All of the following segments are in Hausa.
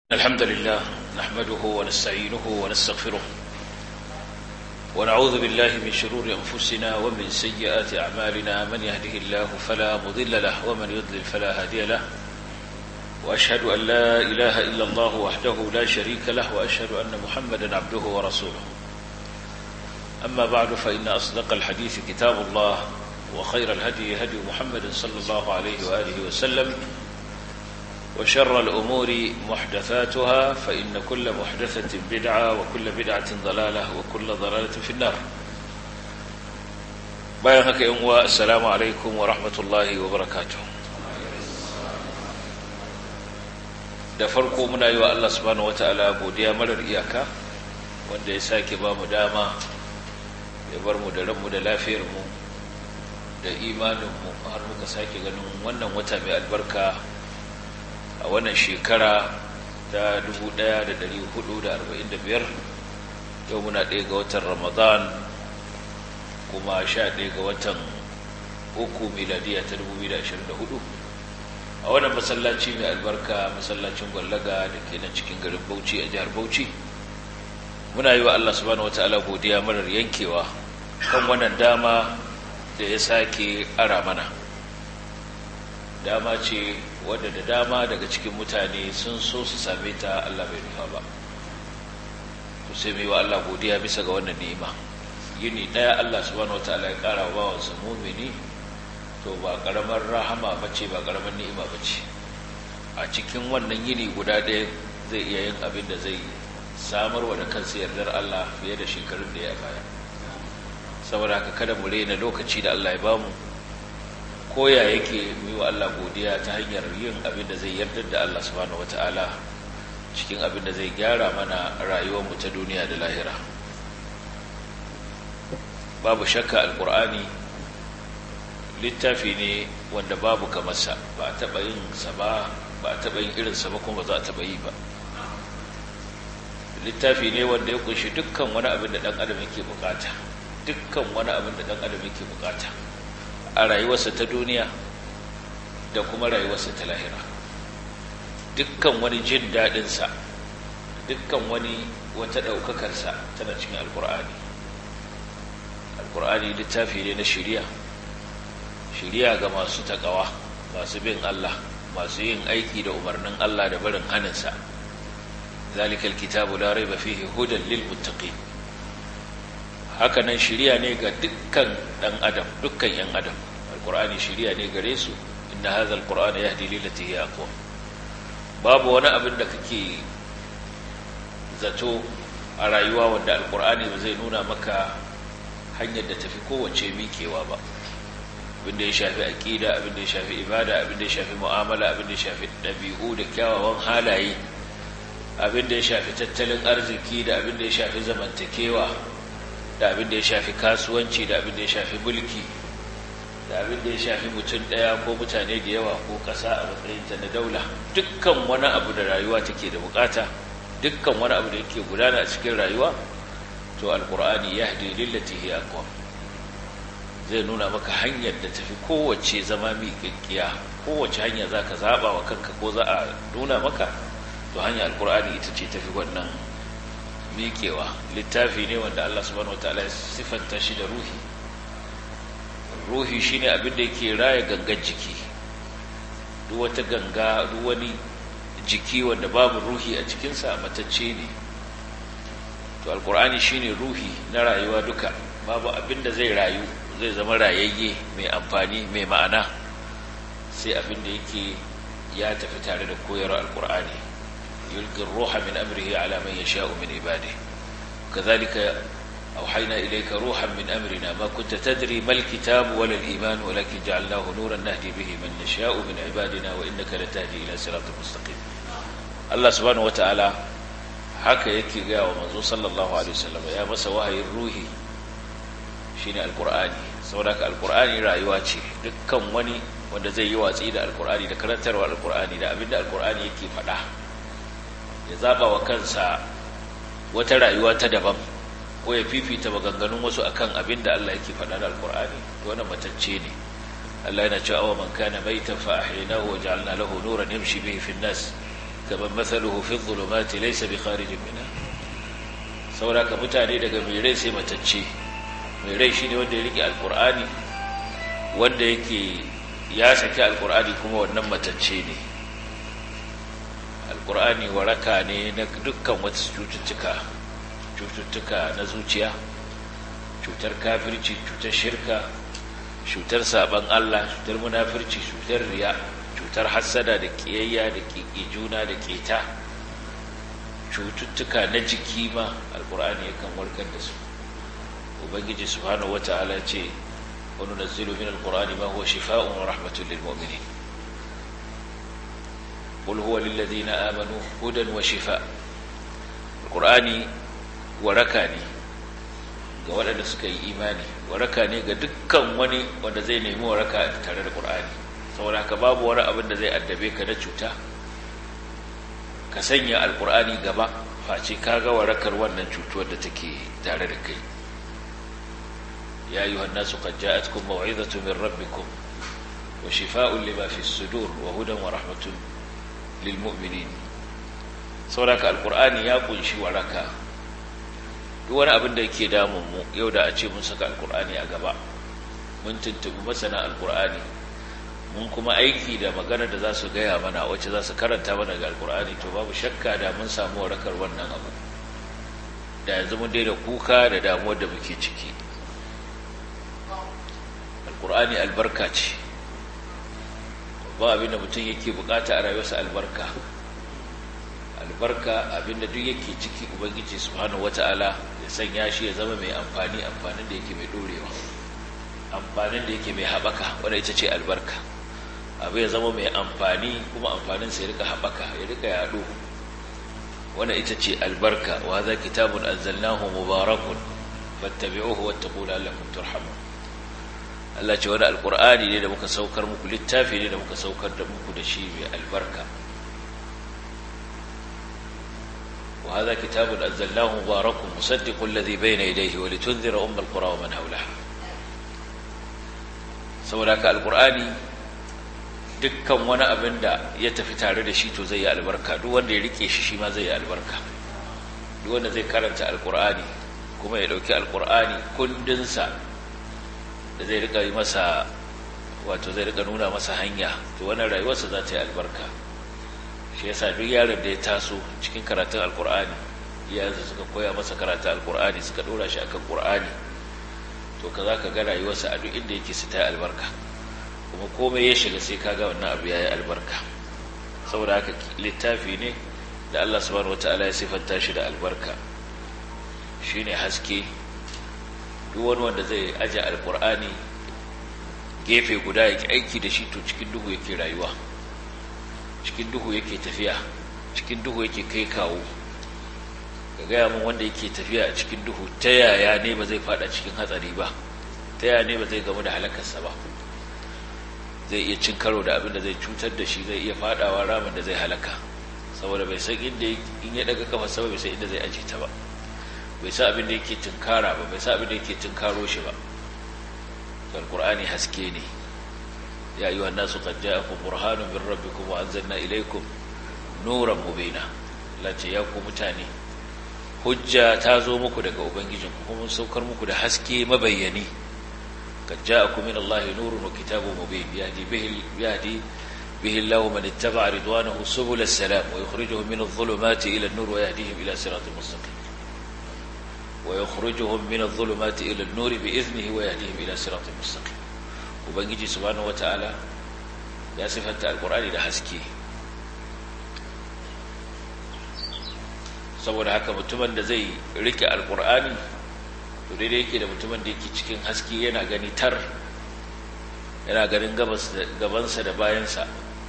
الحمد لله نحمده ونستعينه ونستغفره ونعوذ بالله من شرور أنفسنا ومن سيئات أعمالنا من يهده الله فلا مضل له ومن يضلل فلا هادي له وأشهد أن لا إله إلا الله وحده لا شريك له وأشهد أن محمدا عبده ورسوله أما بعد فإن أصدق الحديث كتاب الله وخير الهدي هدي محمد صلى الله عليه وآله وسلم وشر الأمور محدثاتها فإن كل محدثة بدعة وكل بدعة ضلالة وكل ضلالة في النار بايهك يوم السلام عليكم ورحمة الله وبركاته da farko muna yi wa Allah subhanahu wata'ala godiya marar iyaka wanda ya sake ba mu dama ya bar mu da ranmu da lafiyarmu da imaninmu har muka sake ganin wannan wata mai albarka a wannan shekara ta 1445 yau muna ɗaya ga watan ramadan kuma sha ɗaya ga watan uku miladiya ta 2024 a wannan masallaci mai albarka masallacin gwallaga da ke nan cikin garin bauchi a jihar bauchi muna yi wa allah subhanahu wa ta'ala godiya marar yankewa kan wannan dama da ya sake ara mana dama ce wadda da dama daga cikin mutane sun so su same ta Allah bai nufa ba to sai mai wa Allah godiya bisa ga wannan ni'ima yini daya Allah subhanahu wataala ya kara wa bawansa mumini to ba karamar rahama bace ba karamar ni'ima bace a cikin wannan yini guda ɗaya zai iya yin abin da zai samar wa da kansa yardar Allah fiye da shekarun da ya baya saboda haka kada mu rena lokaci da Allah ya bamu koya yake yi wa Allah godiya ta hanyar yin abin da zai yarda da Allah subhanahu wata'ala cikin abin da zai gyara mana rayuwarmu ta duniya da lahira babu shakka alkur'ani littafi ne wanda babu kamarsa ba a taɓa yin sa ba ba a taɓa yin irinsa ba kuma ba za a taɓa yi ba littafi ne wanda ya kunshi dukkan wani abin da ɗan adam yake bukata dukkan wani abin da ɗan adam yake bukata a rayuwarsa ta duniya da kuma rayuwarsa ta lahira dukkan wani jin daɗinsa dukkan wani wata ɗaukakarsa tana cikin alkur'ani alkur'ani littafi ne na shirya shirya ga masu taƙawa masu bin Allah masu yin aiki da umarnin Allah da barin haninsa zalikal kitabu la raiba fihi hudan lil muttaqin haka nan shirya ne ga dukkan ɗan adam dukkan ‘yan adam alkur'ani shirya ne gare su inda haza alkur'ani ya hadili lati ya aqwa babu wani abin da kake zato a rayuwa wanda alkur'ani ba zai nuna maka hanyar da tafi kowace mikewa ba abin da ya shafi aƙida abin da ya shafi ibada abin da ya shafi mu'amala abin da ya shafi ɗabi'u da kyawawan halaye abin da ya shafi tattalin arziki da abin da ya shafi zamantakewa da abin da ya shafi kasuwanci da abin da ya shafi mulki da abin da ya shafi mutum ɗaya ko mutane da yawa ko ƙasa a matsayinta na daula dukkan wani abu da rayuwa take da bukata dukkan wani abu da yake gudana a cikin rayuwa to alkur'ani ya hadi lillati hiya aqwam zai nuna maka hanyar da tafi kowace zama miƙaƙƙiya kowace hanya zaka zaba wa kanka ko za a nuna maka to hanyar alkur'ani ita ce tafi wannan miƙewa littafi ne wanda Allah subhanahu wataala ya sifanta shi da ruhi ruhi shine abin da yake raya gangan jiki duk wata ganga duk wani jiki wanda babu ruhi a cikinsa matacce ne to alkur'ani shine ruhi na rayuwa duka babu abin da zai rayu zai zama rayayye mai amfani mai ma'ana sai abin da yake ya tafi tare da koyarwar alkur'ani يلقي الروح من أمره على من يشاء من عباده كذلك أوحينا إليك روحا من أمرنا ما كنت تدري ما الكتاب ولا الإيمان ولكن جعلناه نورا نهدي به من نشاء من عبادنا وإنك لتهدي إلى صراط مستقيم الله سبحانه وتعالى haka yake gaya wa manzo sallallahu alaihi wasallam ya masa wahayin ruhi shine alqur'ani saboda alqur'ani rayuwa ce dukkan wani wanda zai yi watsi da alqur'ani da karantarwa alqur'ani da abinda alqur'ani yake faɗa ya zaba wa kansa wata rayuwa ta daban ko ya fifita maganganun wasu akan abin da Allah yake faɗa da alkur'ani to wannan matacce ne Allah yana cewa awa man kana maitan fa ahyaynahu wa ja'alna lahu nuran yamshi bihi fi an-nas kaman mathaluhu fi dhulumati laysa bi kharijin minha saboda ka mutane daga mai rai sai matacce mai rai shine wanda ya rike alqur'ani wanda yake ya saki alqur'ani kuma wannan matacce ne alqur'ani waraka ne na dukkan wasu cututtuka cututtuka na zuciya cutar kafirci cutar shirka cutar saban Allah cutar munafirci cutar riya cutar hassada da kiyayya da kiki juna da keta cututtuka na jiki ma alkur'ani yakan warkar da su ubangiji subhanahu wata'ala ce wa nunazzilu min alqur'ani ma huwa shifaa'un wa rahmatun lil mu'minin qul huwa lil ladina amanu hudan wa shifaa alqur'ani waraka ne ga waɗanda suka yi imani waraka ne ga dukkan wani wanda zai nemi waraka tare da ƙur'ani saboda ka babu wani abin da zai addabe ka na cuta ka sanya alƙur'ani gaba face ka ga warakar wannan cutuwar da take tare da kai ya yi wannan su qad ja'atkum maw'izatu min rabbikum wa shifaa'un lima fi sudur wa hudan wa rahmatun lil mu'minin saboda ka alƙur'ani ya kunshi waraka duk wani abin da yake damun mu yau da a ce mun saka alkur'ani a gaba mun tuntubi masana alkur'ani mun kuma aiki da magana da za su gaya mana wacce za su karanta mana ga alkur'ani to babu shakka da mun samu warakar wannan abu da yanzu mun daina kuka da damuwar da muke ciki alkur'ani albarka ce ba abin da mutum yake bukata a rayuwarsa albarka albarka abinda duk yake ciki ubangiji subhanahu wata'ala ya sanya shi ya zama mai amfani amfanin da yake mai dorewa amfanin da yake mai haɓaka wanda ita ce albarka abu ya zama mai amfani kuma amfanin sa ya rika haɓaka ya rika yaɗo wanda ita ce albarka wa za kitabun anzalnahu mubarakun fattabi'uhu wattaqu la'allakum turhamun Allah ce wani alqur'ani ne da muka saukar muku littafi ne da muka saukar da muku da shi mai albarka وهذا كتاب أنزلناه مبارك مصدق الذي بين يديه ولتنذر أم القرى ومن حولها سولاك القرآن dukkan wani abin da ya tafi tare da shi to zai yi albarka duk wanda ya rike shi shi ma zai yi albarka duk wanda zai karanta alkur'ani kuma ya dauki alkur'ani kundinsa da zai rika yi masa wato zai rika nuna masa hanya to wannan rayuwarsa za ta yi albarka shi yasa duk yaron da ya taso cikin karatun alkur'ani iyayensa suka koya masa karatun alkur'ani suka dora shi akan qur'ani to ka za ka ga rayuwarsa a duk inda yake su ta albarka kuma komai ya shiga sai ka ga wannan abu ya yi albarka saboda haka littafi ne da Allah subhanahu wataala ya sifanta shi da albarka shine haske duk wani wanda zai aje alkur'ani gefe guda yake aiki da shi to cikin duhu yake rayuwa cikin duhu yake tafiya cikin duhu yake kai kawo ka gaya min wanda yake tafiya a cikin duhu ta yaya ne ba zai fada cikin hatsari ba ta yaya ne ba zai gamu da halakarsa ba zai iya cin karo da abin da zai cutar da shi zai iya fadawa ramin da zai halaka saboda bai san inda in ya daga kafa sama bai san inda zai aje ta ba bai san abin da yake tunkara ba bai san abin da yake tunkaro shi ba alqur'ani haske ne يا أيها الناس قد جاءكم برهان من ربكم وأنزلنا إليكم نورا مبينا لا تياكم متاني hujja ta zo muku daga ubangijinku kuma mun saukar muku da haske mabayyani kad ja'akum min Allah nurun wa kitabun mubin yahdi bihi yahdi bihi Allah man ittaba'a ridwanahu subul as-salam wa yukhrijuhum min adh-dhulumati ila an-nur wa yahdihim ila siratin mustaqim wa yukhrijuhum min adh-dhulumati ila an-nur bi idhnihi wa yahdihim ila siratin mustaqim ubangiji subhanahu wata'ala ya sifanta alkur'ani da haske saboda haka mutumin da zai rike alkur'ani to daidai yake da mutumin da yake cikin haske yana gani tar yana ganin gabansa da bayansa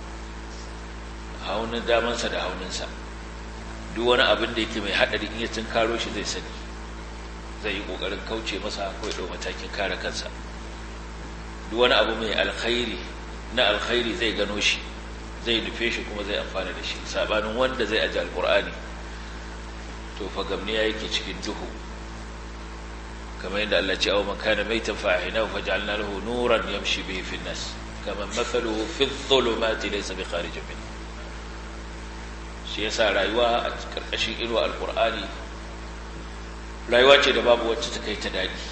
haunin damansa da hauninsa duk wani abin da yake mai haɗari in ya karo shi zai sani zai yi ƙoƙarin kauce masa ko ya ɗau matakin kare kansa duk wani abu mai alkhairi na alkhairi zai gano shi zai nufe shi kuma zai amfana da shi sabanin wanda zai aji alkur'ani to fa gamniya yake cikin duhu kamar yadda Allah ce aw man kana maitan fa ahina fa ja'alna lahu nuran yamshi bihi fi nas kama mathaluhu fi dhulumati laysa bi kharij min shi yasa rayuwa a karkashin inuwa alkur'ani rayuwa ce da babu wacce ta kai ta daɗi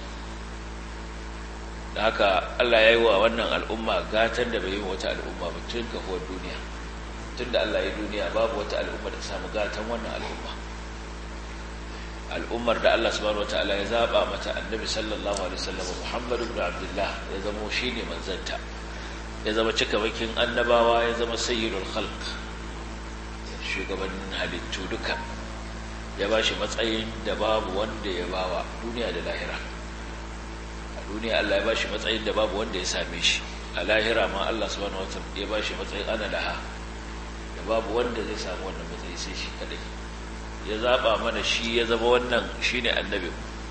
da haka Allah ya yi wa wannan al'umma gatan da bai yi wata al'umma ba tun kafuwar duniya tun da Allah ya yi duniya babu wata al'umma da ta samu gatan wannan al'umma al'ummar da Allah subhanahu wataala ya zaba mata annabi sallallahu alaihi wasallam Muhammad ibn Abdullah ya zama shine manzanta ya zama cikamakin annabawa ya zama sayyidul khalq shugabannin halittu duka ya bashi matsayin da babu wanda ya bawa duniya da lahira a duniya Allah ya bashi matsayin da babu wanda ya same shi a lahira ma Allah subhanahu wataala ya bashi matsayin ana laha da babu wanda zai samu wannan matsayi sai shi kadai ya zaba mana shi ya zama wannan shine annabi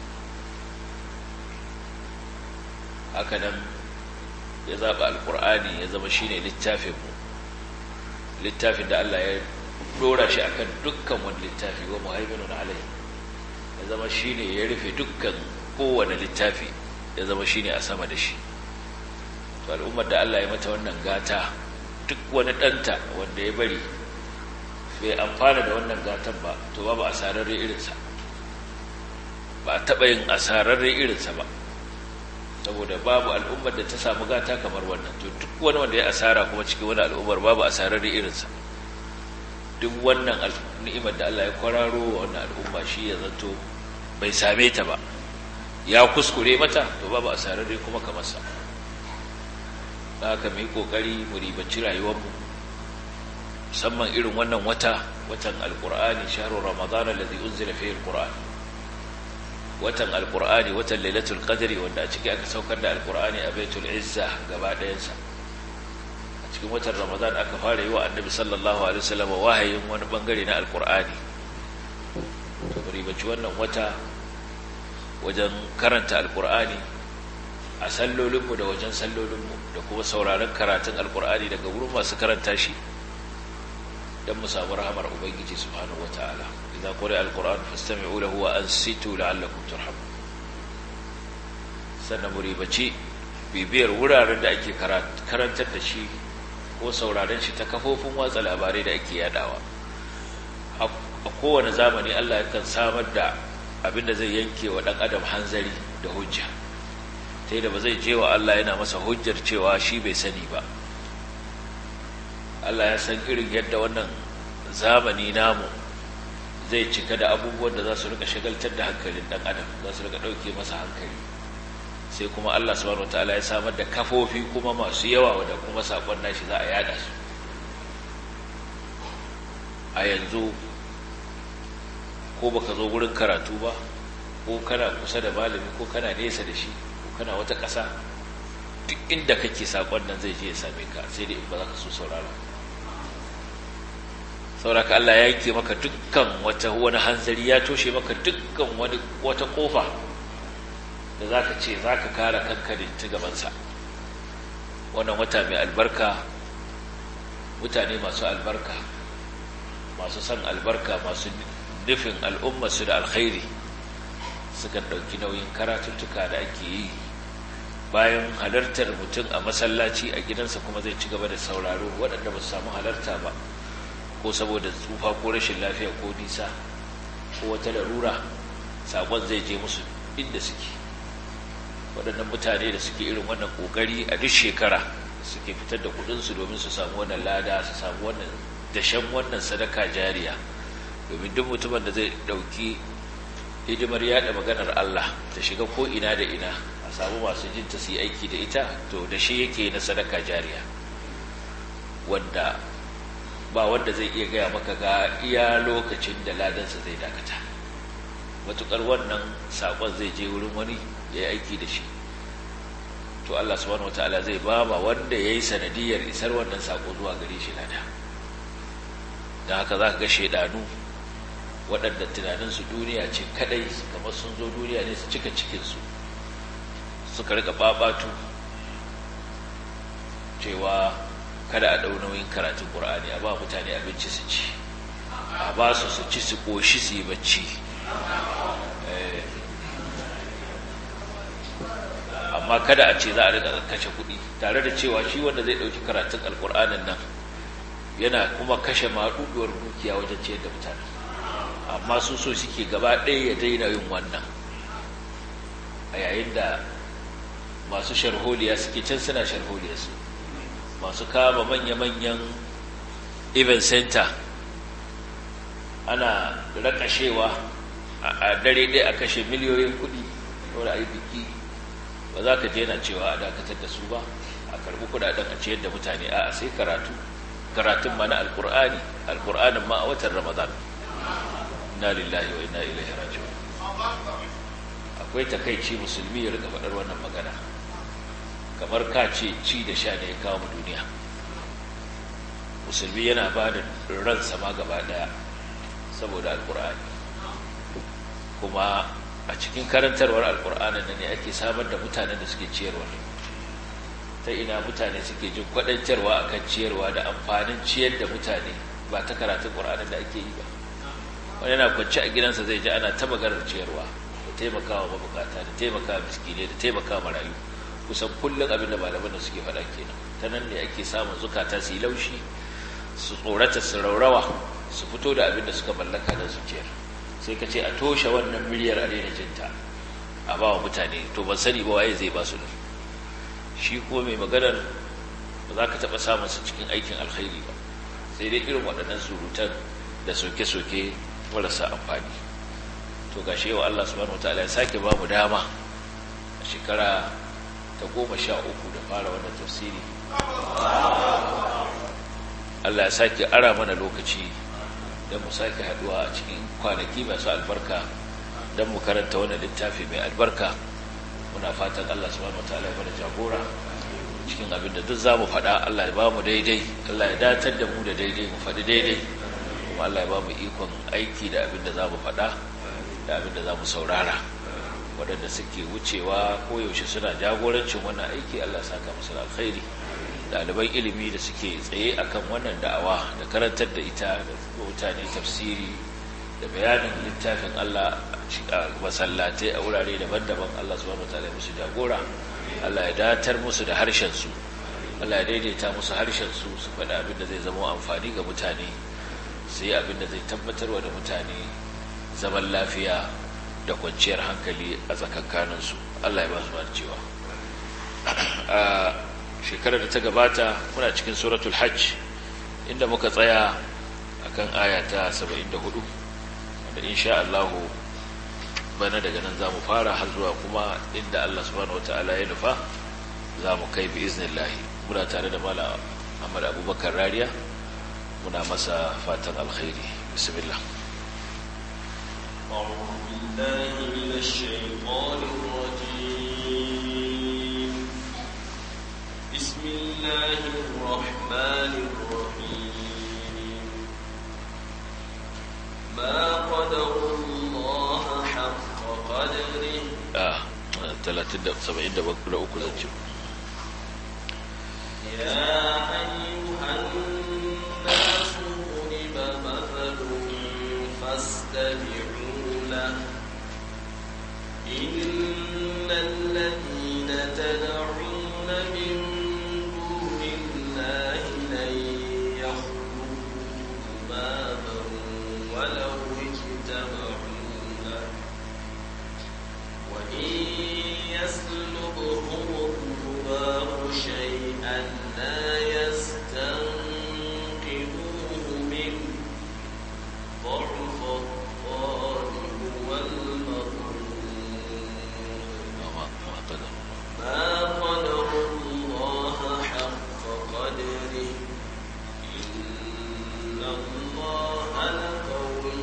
haka nan ya zaba alkur'ani ya zama shine littafin mu littafin da Allah ya dora shi akan dukkan wani littafi wa muhaiminun alai ya zama shine ya rufe dukkan kowane littafi ya zama shine a sama da shi to al'ummar da Allah ya mata wannan gata duk wani ɗanta wanda ya bari bai amfana da wannan gatan ba to babu asararre irinsa ba a taɓa yin asararre irinsa ba saboda babu al'ummar da ta samu gata kamar wannan to duk wani wanda ya asara kuma cikin wani al'ummar babu asararre irinsa duk wannan ni'imar da Allah ya kwararo wa wannan al'umma shi ya zato bai same ta ba ya kuskure mata to babu asararre kuma kamar sa haka mu yi kokari mu ribaci rayuwarmu musamman irin wannan wata watan alkur'ani shahrul ramadan alladhi unzila fihi alquran watan alkur'ani watan lailatul qadri wanda a ciki aka saukar da alkur'ani a baitul izza gaba ɗayansa a cikin watan ramadan aka fara yi wa annabi sallallahu alaihi wasallam wahayin wani bangare na alkur'ani to ribaci wannan wata wajen karanta alkur'ani a sallolinmu da wajen sallolinmu da kuma sauraron karatun alkur'ani daga wurin masu karanta shi don mu samu rahamar ubangiji subhanahu wataala idan quri alquran fastami'u lahu wa ansitu la'allakum turhamun sannan mu ribaci bibiyar wuraren da ake karantar da shi ko sauraron shi ta kafofin watsa labarai da ake yadawa a kowane zamani Allah yakan samar da abinda zai yanke wa dan adam hanzari da hujja ta da ba zai je wa Allah yana masa hujjar cewa shi bai sani ba Allah ya san irin yadda wannan zamani namu zai cika da abubuwan da za su rika shagaltar da hankalin dan adam za su rika ɗauke masa hankali sai kuma Allah subhanahu wataala ya samar da kafofi kuma masu yawa da kuma sakon nashi za a yada su a yanzu ko baka zo gurin karatu ba ko kana kusa da malami ko kana nesa da shi ko kana wata ƙasa duk inda kake sakon nan zai je ya same ka sai dai in ba za ka so saurara sauraka Allah ya yanke maka dukkan wata wani hanzari ya toshe maka dukkan wani wata kofa da zaka ce zaka kare kanka da ta gabansa wannan wata mai albarka mutane masu albarka masu son albarka masu nufin al'ummarsu da alkhairi sukan ɗauki nauyin karatuttuka da ake yi bayan halartar mutum a masallaci a gidansa kuma zai ci gaba da sauraro waɗanda ba su samu halarta ba ko saboda tsufa ko rashin lafiya ko nisa ko wata larura sakon zai je musu inda suke waɗannan mutane da suke irin wannan ƙoƙari a duk shekara suke fitar da kuɗinsu domin su samu wannan lada su samu wannan dashen wannan sadaka jariya domin duk mutumin da zai ɗauki hidimar yaɗa maganar Allah ta shiga ko ina da ina a samu masu jinta su yi aiki da ita to da shi yake na sadaka jariya wanda ba wanda zai iya gaya maka ga iya lokacin da ladansa zai dakata matukar wannan sakon zai je wurin wani ya yi aiki da shi to Allah subhanahu wataala zai ba ma wanda ya yi sanadiyar isar wannan sako zuwa gare shi lada don haka za ka ga shaidanu waɗanda tunaninsu duniya ce kadai kamar sun zo duniya ne su cika cikinsu suka rika babatu cewa kada a ɗau nauyin karatun ƙur'ani a ba mutane abinci su ci a ba su su ci su ƙoshi su yi bacci amma kada a ce za a riƙa kashe kuɗi tare da cewa shi wanda zai ɗauki karatun alƙur'anin nan yana kuma kashe maɗuɗuwar dukiya wajen ciyar da mutane amma su so suke gaba ɗaya ya daina yin wannan a yayin da masu sharholiya suke can suna sharholiya su masu kama manya-manyan event center ana rakashewa a dare ɗaya a kashe miliyoyin kuɗi wadda a yi biki ba za ka je na cewa a dakatar da su ba a karɓi kuɗaɗen a ciyar da mutane a sai karatu karatun ma na alƙur'ani alƙur'anin ma a watan ramadan na lillahi wa ina ilaihi raji'un akwai takaici musulmi ya rika faɗar wannan magana kamar ka ce ci da sha ne ya kawo mu duniya musulmi yana ba da ransa ma gaba ɗaya saboda alƙur'ani kuma a cikin karantarwar alƙur'anin nan ne ake samar da mutanen da suke ciyarwa ta ina mutane suke jin kwaɗantarwa akan ciyarwa da amfanin ciyar da mutane ba ta karatun ƙur'anin da ake yi ba wani yana kwanci a gidansa zai ji ana ta maganar ciyarwa da taimakawa mabukata da taimakawa miskinai da taimakawa marayu kusan kullum abin da malaman da suke faɗa kenan ta nan ne ake samun zukata su yi laushi su tsorata su raurawa su fito da abin da suka mallaka da zuciyar sai ka ce a toshe wannan miliyar a daina jinta a ba wa mutane to ban sani ba waye zai ba su da shi kuma mai maganar ba za ka taɓa samun su cikin aikin alkhairi ba sai dai irin waɗannan surutan da soke-soke marasa amfani to ga shi yau Allah subhanahu wataala ya sake ba mu dama a shekara ta goma sha uku da fara wannan tafsiri Allah ya sake ara mana lokaci don mu sake haduwa a cikin kwanaki masu albarka don mu karanta wannan littafi mai albarka muna fatan Allah subhanahu wataala ya bada jagora cikin abin da duk za mu faɗa Allah ya ba mu daidai Allah ya datar da mu da daidai mu faɗi daidai kuma Allah ya ba mu ikon aiki da abin da za mu faɗa da abin da za mu saurara waɗanda suke wucewa koyaushe suna jagorancin wannan aiki Allah saka musu alkhairi ɗaliban ilimi da suke tsaye akan wannan da'awa da karantar da ita da mutane tafsiri da bayanin littafin Allah a masallatai a wurare daban-daban Allah subhanahu wataala musu jagora Allah ya datar musu da harshen su Allah ya daidaita musu harshen su su faɗa abin da zai zama amfani ga mutane sai abin da zai tabbatarwa da mutane zaman lafiya da kwanciyar hankali a tsakankaninsu Allah ya ba su cewa a shekarar da ta gabata muna cikin suratul hajj inda muka tsaya akan aya ta 74 wanda insha Allah bana daga nan za mu fara har zuwa kuma inda Allah subhanahu wataala ya nufa za mu kai bi iznillahi muna tare da mala Ahmad Abubakar Rariya muna masa fatan alkhairi bismillah أعوذ بالله من الشيطان الرجيم بسم الله الرحمن الرحيم ما قدر الله حق قدره ah 30 da 73 zan ce يا أيها الناس ضرب مثل فاستمعوا له إن الذين تدعون من دون الله لن يخلقوا ذبابا ولو اجتمعوا له وإن يسلبهم الذباب شيئا لا يستنقذوه منه ضعف الطالب والمظلوم ma ma qadar ما قدر الله حق قدره إن الله لقوي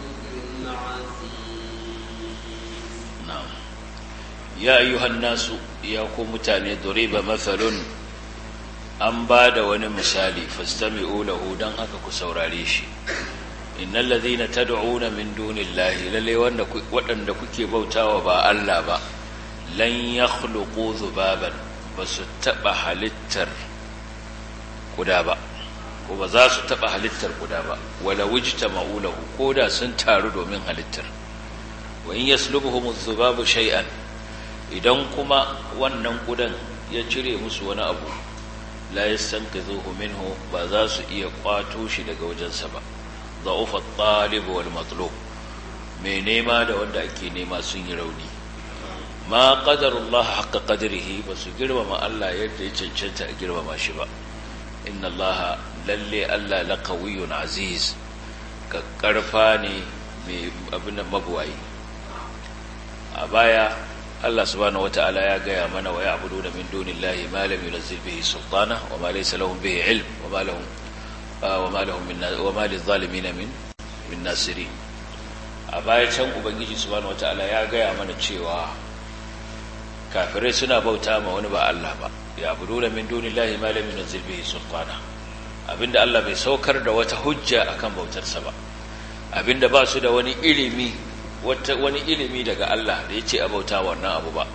عزيز na'am ya ayyuhan nasu ya ku mutane duriba mathalun an ba da wani misali fastami'u lahu dan haka ku saurare shi innal ladhina tad'una min dunillahi lalle wanda ku- waɗanda kuke bautawa ba Allah ba lan yakhluqu dhubaban basu taba halittar kuda ba ko ba za su taba halittar kuda ba wala wujtama'u lahu koda sun taru domin halittar wa in yaslubuhum adh-dhubabu shay'an idan kuma wannan kudan ya cire musu wani abu la yastanqidhuhu minhu ba za su iya kwato shi daga wajensa ba da'ufa at-talib wal matlub mai nema da wanda ake nema sun yi rauni ma qadarullah haqqa qadrihi ba su girmama Allah yadda ya cancanta a girmama shi ba inna Allah lalle Allah laqawiyyun aziz kakkarfa ne mai abin da mabuwayi a baya Allah subhanahu wata'ala ya gaya mana wa ya'budu da min dunillahi ma lam yunzil bihi sultana wa ma laysa lahum bihi ilm wa ma lahum wa ma lahum min wa ma lidh-dhalimin min min nasirin a baya can ubangiji subhanahu wata'ala ya gaya mana cewa kafirai suna bauta ma wani ba Allah ba ya'budu da min dunillahi ma lam yunzil bihi sultana abinda Allah bai saukar da wata hujja akan bautarsa ba abinda ba su da wani ilimi wata wani ilimi daga Allah da ya ce a bauta wannan abu ba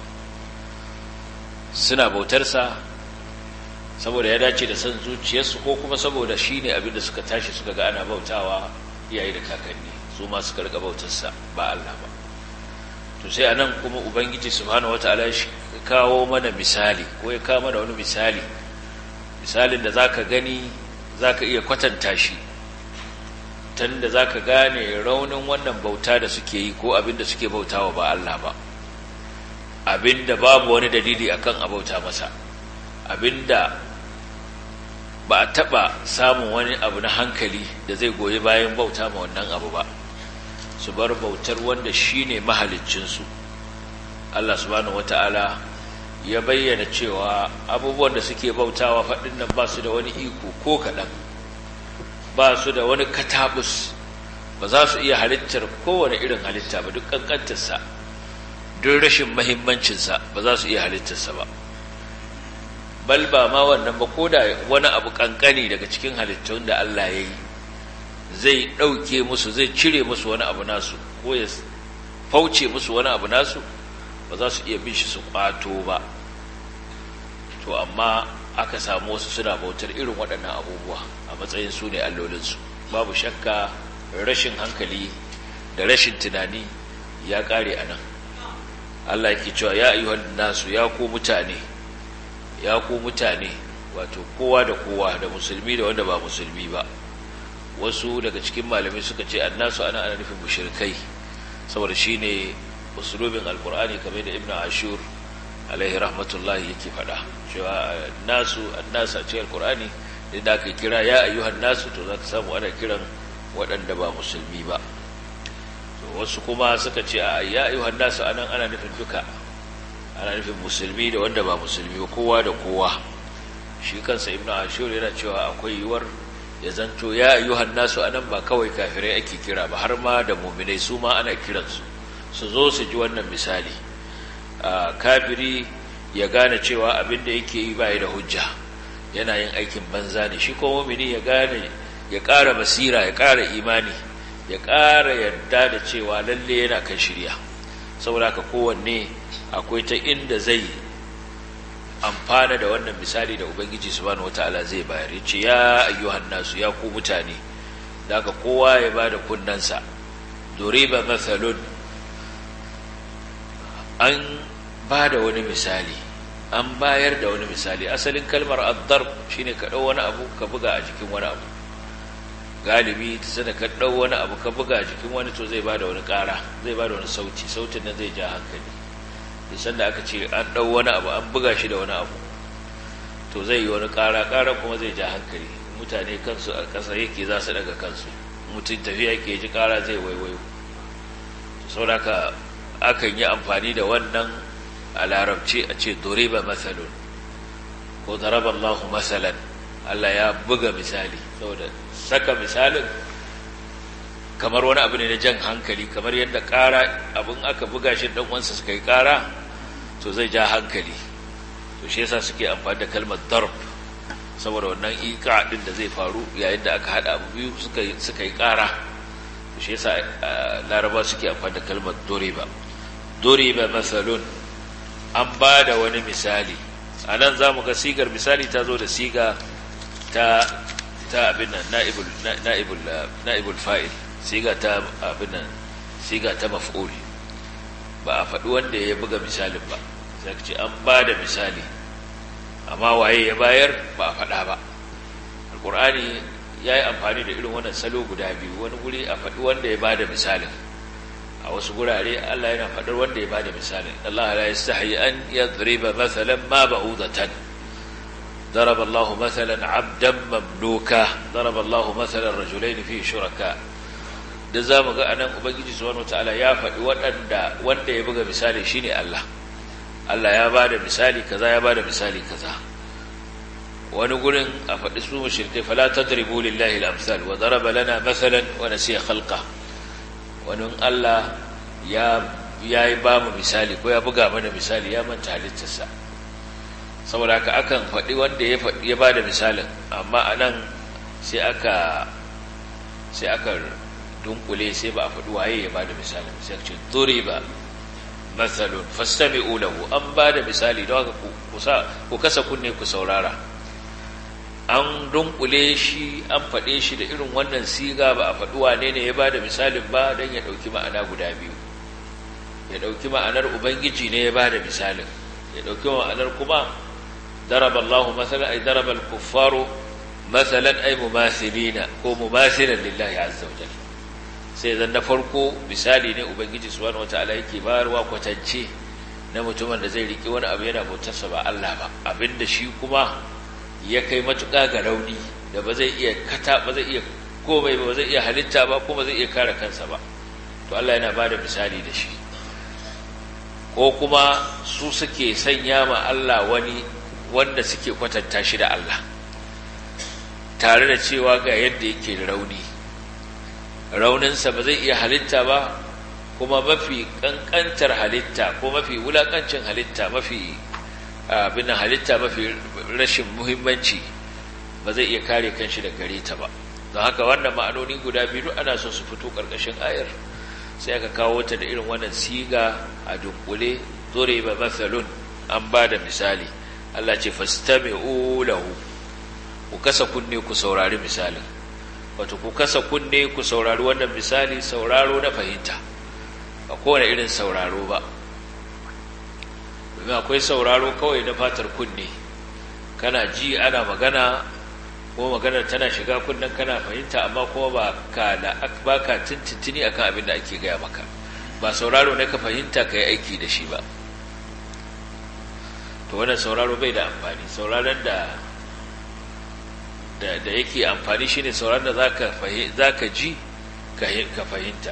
suna bautarsa saboda ya dace da san zuciyarsu ko kuma saboda shi ne abinda suka tashi suka ga ana bautawa iyaye da kakanni su ma suka rika bautarsa ba Allah ba to sai anan kuma ubangiji subhanahu wataala ya kawo mana misali ko ya kawo mana wani misali misalin da zaka gani zaka iya kwatanta shi tunda za ka gane raunin wannan bauta da suke yi ko abinda suke bautawa ba Allah ba abinda babu wani dalili akan abauta masa abinda ba a taɓa samun wani abu na hankali da zai goyi bayan bauta ma wannan abu ba su bar bautar wanda shi ne mahaliccinsu Allah subhanahu wata'ala ya bayyana cewa abubuwan da suke bautawa faɗin nan ba su da wani iko ko kaɗan ba su da wani katabus ba za su iya halittar kowane irin halitta ba duk kankantarsa duk rashin mahimmancinsa ba za su iya halittarsa ba bal ba ma wannan ba ko da wani abu kankani daga cikin halittun da Allah ya yi zai ɗauke musu zai cire musu wani abu nasu ko ya fauce musu wani abu nasu ba za su iya bin shi su kwato ba to amma aka samu wasu suna bautar irin waɗannan abubuwa a matsayin su ne allolinsu babu shakka rashin hankali da rashin tunani ya ƙare a nan Allah yake cewa ya ayyuhan nasu ya ku mutane ya ku mutane wato kowa da kowa da musulmi da wanda ba musulmi ba wasu daga cikin malamai suka ce annasu ana ana nufin mushrikai saboda shine usulubin alqur'ani kamar da ibnu ashur alaihi rahmatullahi yake faɗa cewa nasu annasu a cikin alqur'ani da aka kira ya ayyuhan nasu to zaka samu ana kiran waɗanda ba musulmi ba wasu kuma suka ce a ya ayyuhan nasu anan ana nufin duka ana nufin musulmi da wanda ba musulmi ba kowa da kowa shi kansa ibnu ashur yana cewa akwai yiwuwar ya zanto ya ayyuhan nasu anan ba kawai kafirai ake kira ba har ma da mu'minai su ma ana kiransu su zo su ji wannan misali kafiri ya gane cewa abin da yake yi bai da hujja yana yin aikin banza ne shi ko mu'mini ya gane ya ƙara basira ya ƙara imani ya ƙara yarda da cewa lalle yana kan shirya saboda ka kowanne akwai ta inda zai amfana da wannan misali da ubangiji subhanahu wataala zai bayar yace ya ayyuhan nasu ya ku mutane daga kowa ya bada kunnansa duriba mathalun an bada wani misali an bayar da wani misali asalin kalmar ad-darb shine ka dau wani abu ka buga a jikin wani abu galibi ta sada ka dau wani abu ka buga a jikin wani to zai bada wani ƙara zai bada wani sauti sautin nan zai ja hankali isan da aka ce an ɗau wani abu an buga shi da wani abu to zai yi wani ƙara ƙara kuma zai ja hankali mutane kansu a ƙasa yake za su daga kansu mutum tafiya ke ji ƙara zai waiwayo sauraka akan yi amfani da wannan a larabci a ce doriba matsalon ko zaraba Allahu matsalan Allah ya buga misali saboda saka misalin kamar wani abu ne na jan hankali kamar yadda ƙara abin aka buga shi dan uwansa suka yi ƙara to zai ja hankali to shi yasa suke amfani da kalmar darb saboda wannan iqa din da zai faru yayin da aka hada abu biyu suka suka yi ƙara to shi yasa laraba suke amfani da kalmar doriba doriba masalun an ba da wani misali a nan za mu ga sigar misali ta zo da siga ta ta abin nan na'ibul na'ibul na'ibul fa'il siga ta abin nan siga ta maf'ul ba a faɗi wanda ya buga misalin ba sai ce an ba da misali amma waye ya bayar ba a faɗa ba alkur'ani ya yi amfani da irin wannan salo guda biyu wani guri a faɗi wanda ya bada misalin a wasu gurare Allah yana faɗar wanda ya bada misalin Allah la yastahi an yadriba mathalan ma ba'udatan ضرب الله مثلا عبدا مملوكا ضرب الله مثلا رجلين فيه شركاء da za mu ga anan ubangiji subhanahu wataala ya faɗi waɗanda wanda ya buga misali shine Allah Allah ya bada misali kaza ya bada misali kaza wani gurin a faɗi su mushrikai fala tadribu lillahi al-amsal wa daraba lana mathalan wa nasiya khalqa wani Allah ya ya yi ba mu misali ko ya buga mana misali ya manta halittarsa saboda haka akan faɗi wanda ya faɗi ya bada misalin amma anan sai aka sai aka dunkule sai ba a faɗi waye ya bada misalin sai ce duriba mathalun fastami'u lahu an bada misali don haka ku kasa kunne ku saurara an dunkule shi an faɗe shi da irin wannan siga ba a faɗi wane ne ya bada misalin ba don ya ɗauki ma'ana guda biyu ya ɗauki ma'anar ubangiji ne ya bada misalin ya ɗauki ma'anar kuma daraba Allahu masalan ay daraba al-kuffaru masalan ay mumathilina ko mumathilan lillahi azza wa jalla sai zan na farko misali ne ubangiji subhanahu wataala yake bayarwa kwatance na mutumin da zai riki wani abu yana bautarsa ba Allah ba abinda shi kuma ya kai matuƙa ga rauni da ba zai iya kata ba zai iya komai ba zai iya halitta ba kuma zai iya kare kansa ba to Allah yana bada misali da shi ko kuma su suke sanya ma Allah wani wanda suke kwatanta shi da Allah tare da cewa ga yadda yake da rauni rauninsa ba zai iya halitta ba kuma mafi kankantar halitta ko mafi wulakancin halitta mafi abin halitta mafi rashin muhimmanci ba zai iya kare kanshi da gare ta ba don haka wannan ma'anoni guda biyu ana so su fito ƙarƙashin ayar sai aka kawo ta da irin wannan siga a dunkule zore ba matsalun an ba da misali Allah ce fastami'u lahu ku kasa kunne ku saurari misalin wato ku kasa kunne ku saurari wannan misali sauraro na fahimta ba kowane irin sauraro ba domin akwai sauraro kawai na fatar kunne kana ji ana magana ko maganar tana shiga kunnen kana fahimta amma kuma ba ka da ba ka tintintini akan abin da ake gaya maka ba sauraro ne ka fahimta ka yi aiki da shi ba to wannan sauraro bai da amfani sauraron da da yake amfani shine sauran da za ka ji ka fahimta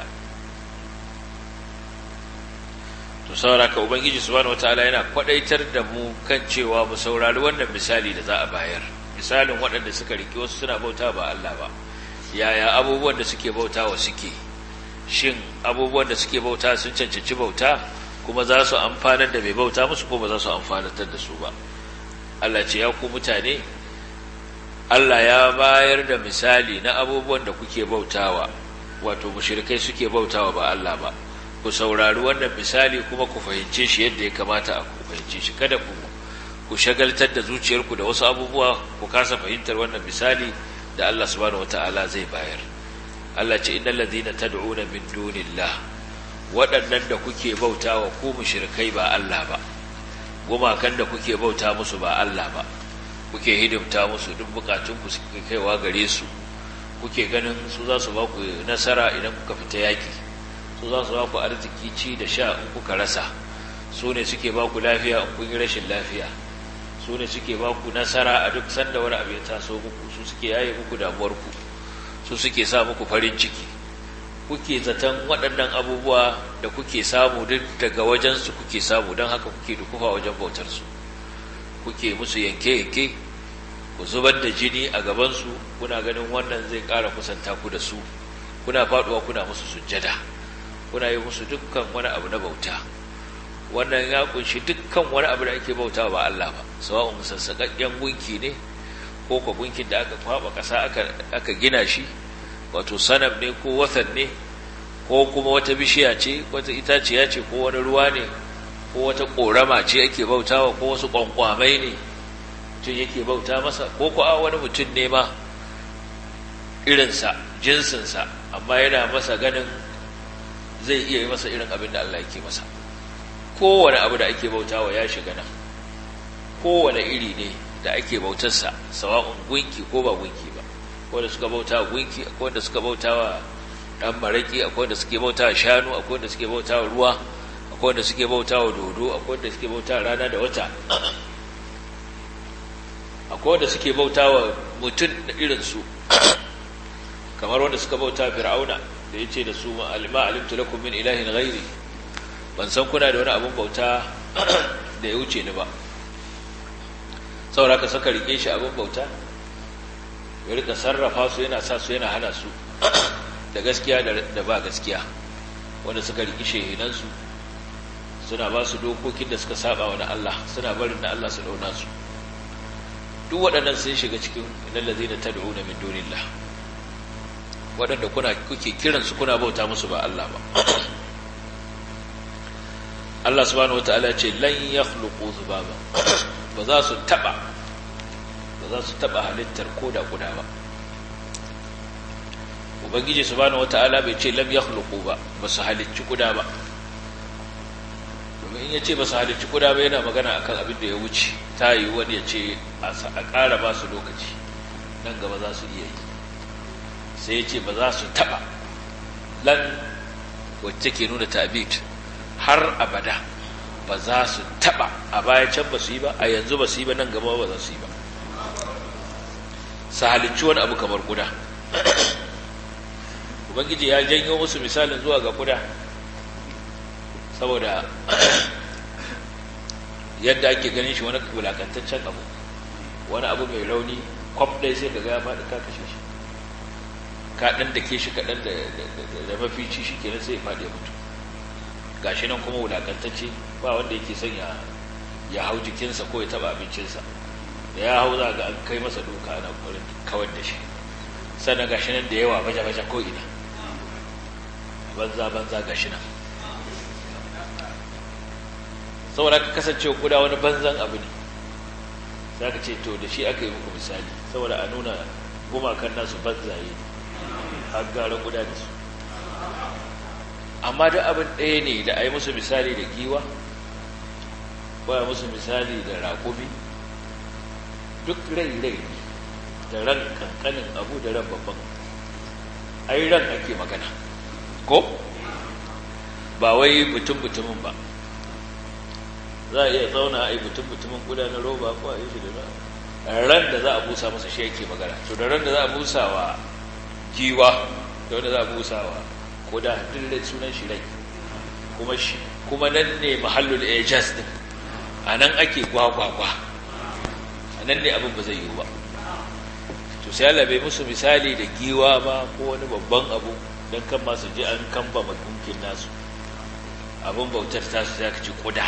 to saura ka ubangiji subhanahu wataala yana kwadaitar da mu kan cewa mu saurari wannan misali da za a bayar misalin waɗanda suka riki wasu suna bauta ba Allah ba yaya abubuwan da suke bauta wa suke shin abubuwan da suke bauta sun cancanci bauta kuma za su amfanar da mai bauta musu ko ba za su amfanar da su ba Allah ce ya ku mutane Allah ya bayar da misali na abubuwan da kuke bautawa wato mushrikai suke bautawa ba Allah ba ku saurari wannan misali kuma ku fahimce shi yadda ya kamata a ku fahimce shi kada ku ku shagaltar da zuciyarku da wasu abubuwa ku kasa fahimtar wannan misali da Allah subhanahu wata'ala zai bayar Allah ce innal ladhina tad'una min dunillah waɗannan da kuke bautawa ku mushrikai ba Allah ba gumakan da kuke bauta musu ba Allah ba kuke hidimta musu duk bukatunku suke kaiwa gare su kuke ganin su za su ba ku nasara idan kuka fita yaki su za su ba ku arziki ci da sha in kuka rasa su ne suke ba ku lafiya in kun yi rashin lafiya su ne suke ba ku nasara a duk sanda wani abu ya taso muku su suke yaye muku damuwarku su suke sa muku farin ciki kuke zaton waɗannan abubuwa da kuke samu duk daga wajensu kuke samu don haka kuke dukufa wajen bautarsu kuke musu yanke-yanke ku zubar da jini a gabansu kuna ganin wannan zai ƙara kusanta ku da su kuna faɗuwa kuna musu sujjada kuna yi musu dukkan wani abu na bauta wannan ya kunshi dukkan wani abu da ake bauta ba Allah ba sawa'un sassaƙaƙƙen gunki ne ko ko gunkin da aka kwaba ƙasa aka gina shi wato sanam ne ko watan ne ko kuma wata bishiya ce wata itaciya ce ko wani ruwa ne ko wata ƙorama ce ake bautawa ko wasu ƙwanƙwamai ne mutum yake bauta masa ko ko a wani mutum ne ma irinsa jinsinsa amma yana masa ganin zai iya yi masa irin abin da Allah yake masa kowane abu da ake bautawa ya shiga nan kowane iri ne da ake bautarsa sawa'un gunki ko ba gunki ba ko da suka bauta wa gunki akwai da suka bauta wa dan maraki akwai da suke bauta wa shanu akwai da suke bauta wa ruwa akwai da suke bauta wa dodo akwai da suke bauta wa rana da wata akwai da suke bauta wa mutum da irinsu kamar wanda suka bauta fir'auna da ya ce da su ma'alima alimtu lakum min ilahin ghairi ban san kuna da wani abin bauta da ya wuce ni ba saboda ka saka rike shi abin bauta ya rika sarrafa su yana sa su yana hana su da gaskiya da ba gaskiya wanda suka riki shehinansu suna ba su dokokin da suka saba wa na Allah suna barin na Allah su dauna su duk waɗannan sun shiga cikin lallazi da tad'una min dunillah waɗanda kuna kuke kiransu kuna bauta musu ba Allah ba Allah subhanahu wataala ce lan yakhluqu zubaba ba za su taba ba za su taba halittar koda guda ba ubangiji subhanahu wataala bai ce lam yakhluqu ba ba su halicci kuda ba domin in yace ba su halicci kuda ba yana magana akan abin da ya wuce ta yi wani ya ce a ƙara ba su lokaci nan gaba za su iya yi sai ya ce ba za su taɓa lan wacce ke nuna tabit har abada ba za su taɓa a baya can ba su yi ba a yanzu ba su yi ba nan gaba ba za su yi ba su halicci wani abu kamar guda ubangiji ya janyo musu misalin zuwa ga guda saboda yadda ake ganin shi wani wulakantaccen abu wani abu mai rauni kwaf ɗaya sai ka ga ya faɗi ka kashe shi ka ɗan da ke shi kaɗan da mafici shi kenan sai ya faɗi ya mutu gashi nan kuma wulakantacce ba wanda yake son ya hau jikinsa ko ya taɓa abincinsa da ya hau za ga an kai masa duka ana ƙwarin kawar da shi sannan gashi nan da yawa baje-baje ko ina banza banza gashi nan saboda ka kasance kuda wani banzan abu ne za ka ce to da shi aka yi muku misali saboda a nuna gumakan nasu banzaye har gara kuda da su amma da abin ɗaya ne da a yi musu misali da giwa ba musu misali da raƙumi duk rai-rai da ran kankanin abu da ran babban ai ran ake magana ko ba wai mutum-mutumin ba za a iya zauna a yi mutum-mutumin guda na roba ko a yi shi da ran da za a busa masa shi yake magana to da ran da za a busa wa giwa da wanda za a busa wa koda duk sunan shi rai kuma shi kuma nan ne mahallul ejaz din a nan ake gwagwagwa a nan ne abin ba zai yiwu ba to sai Allah bai musu misali da giwa ba ko wani babban abu don kan masu ji an kamba magunkin nasu abin bautar tasu sai ka ci kuda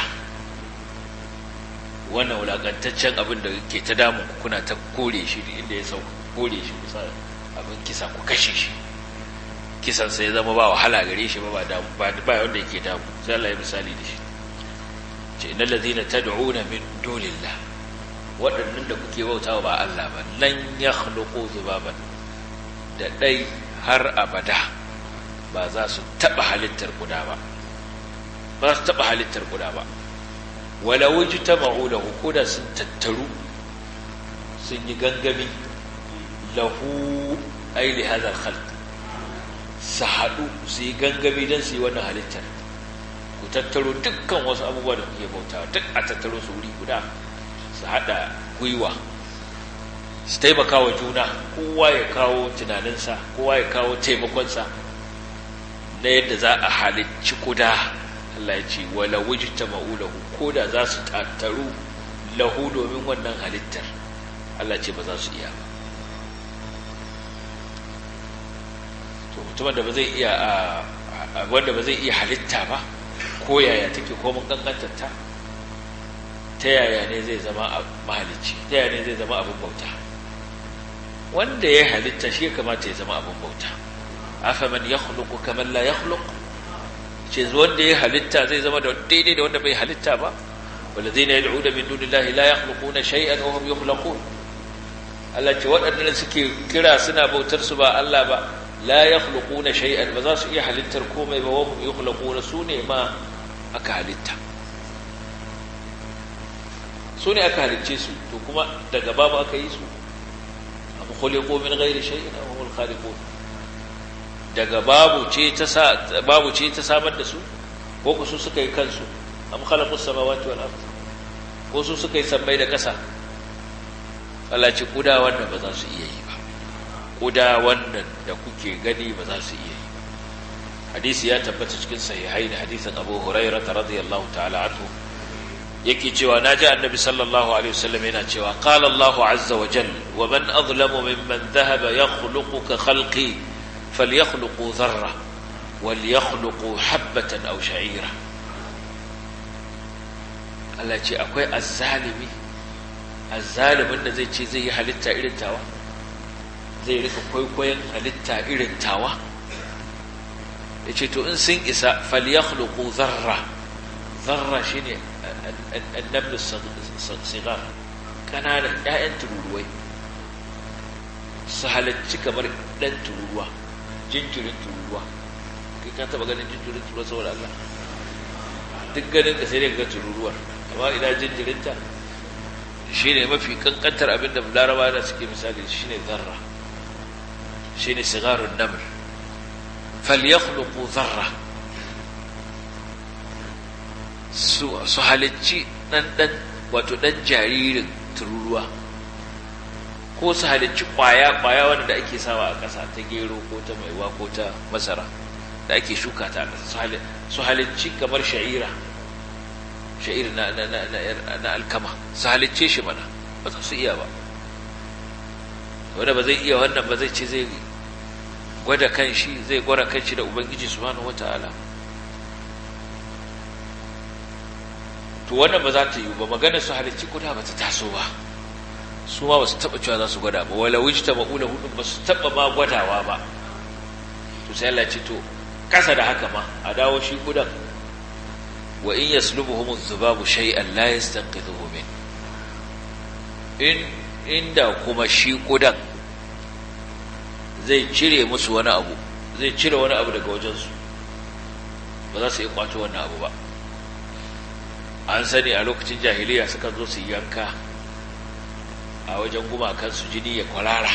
wannan wulakantaccen abin da ke ta damun kuna ta kore shi inda ya sauka kore shi kusa abin kisa ku kashe shi kisan sai zama ba wahala gare shi ba ba ba wanda yake damu sai Allah ya misali da shi ce innal ladhina tad'una min dunillah waɗannan da kuke bautawa ba Allah ba lan yakhluqu zubaban da dai har abada ba za su taba halittar guda ba ba su taba halittar guda ba wala wujtama'u lahu koda sun tattaru sun yi gangami lahu ay li hadha al-khalq su haɗu su yi gangami don su yi wannan halittar ku tattaro dukkan wasu abubuwa da kuke bautawa duk a tattaro su wuri guda su haɗa gwiwa su taimaka wa juna kowa ya kawo tunaninsa kowa ya kawo taimakonsa na yadda za a halicci kuda Allah ya ce wala wujta ma'ulahu ko da za su tattaru lahu domin wannan halittar Allah ce ba za su iya ba to mutumin da ba zai iya wanda ba zai iya halitta ba ko yaya take ko mun kankantar ta ta yaya ne zai zama mahalicci ta yaya ne zai zama abin bauta wanda ya halitta shi ya kamata ya zama abin bauta afaman yakhluqu kaman la yakhluq ce wanda ya halitta zai zama da daidai da wanda bai halitta ba walladheena yad'una min dunillahi la yakhluquna shay'an wa hum yukhlaqun Allah ce waɗannan suke kira suna bautar su ba Allah ba la yakhluquna shay'an ba za su iya halittar komai ba wa hum yukhlaquna su ne ma aka halitta su ne aka halicce su to kuma daga babu aka yi su am khuliqu min ghairi shay'in aw humul khaliqun daga babu ce ta sa babu ce ta samar da su ko ku su suka yi kansu am khalaqus samawati wal ard ko su suka yi sammai da ƙasa Allah ce kuda wannan ba za su iya yi ba kuda wannan da kuke gani ba za su iya yi ba hadisi ya tabbata cikin sahihai da hadisin Abu Hurairah radiyallahu ta'ala anhu yake cewa naji annabi sallallahu alaihi wasallam yana cewa qala Allahu azza wa jalla wa man azlamu mimman dhahaba yakhluqu ka khalqi falyakhluqu dharra walyakhluqu habatan aw sha'ira Allah ce akwai azzalimi azzalimin da zai ce zai yi halitta irin tawa zai rika kwaikwayon halitta irin tawa ya ce to in sun isa falyakhluqu zarra zarra shine annablu sigar kananan ƴaƴan tururuwai su halarci kamar ɗan tururuwa jinjirin tururuwa kai ka taɓa ganin jinjirin tururuwa saboda Allah duk ganin ka sai dai ga tururuwar amma ina jinjirinta shi ne mafi kankantar abin da laraba da suke misali shi ne zarra shi ne sigarun namir falyakhluqu zarra su su halicci dan dan wato dan jaririn tururuwa ko su halicci kwaya kwaya wanda da ake sawa a ƙasa ta gero ko ta maiwa ko ta masara da ake shuka ta a ƙasa su halicci kamar sha'ira sha'ir na, na, na, na, na alkama su halicce shi mana ba za su iya ba wanda ba zai iya wannan ba zai ce zai gwada kan shi zai gwara kan shi da ubangiji subhanahu wata'ala to wannan ba za ta yi ba magana su halicci kuda ba ta taso ba su ma ba su taɓa cewa za su gwada ba wala wuce ta ma'ula hudun ba su taɓa ma gwadawa ba to sai Allah ce to kasa da haka ma a dawo shi kudan wa in yaslubuhum adh-dhubabu shay'an la yastanqidhuhu min in inda kuma shi kudan zai cire musu wani abu zai cire wani abu daga wajensu ba za su yi kwato wannan abu ba an sani a lokacin jahiliya suka zo su yanka a wajen gumakansu jini ya kwarara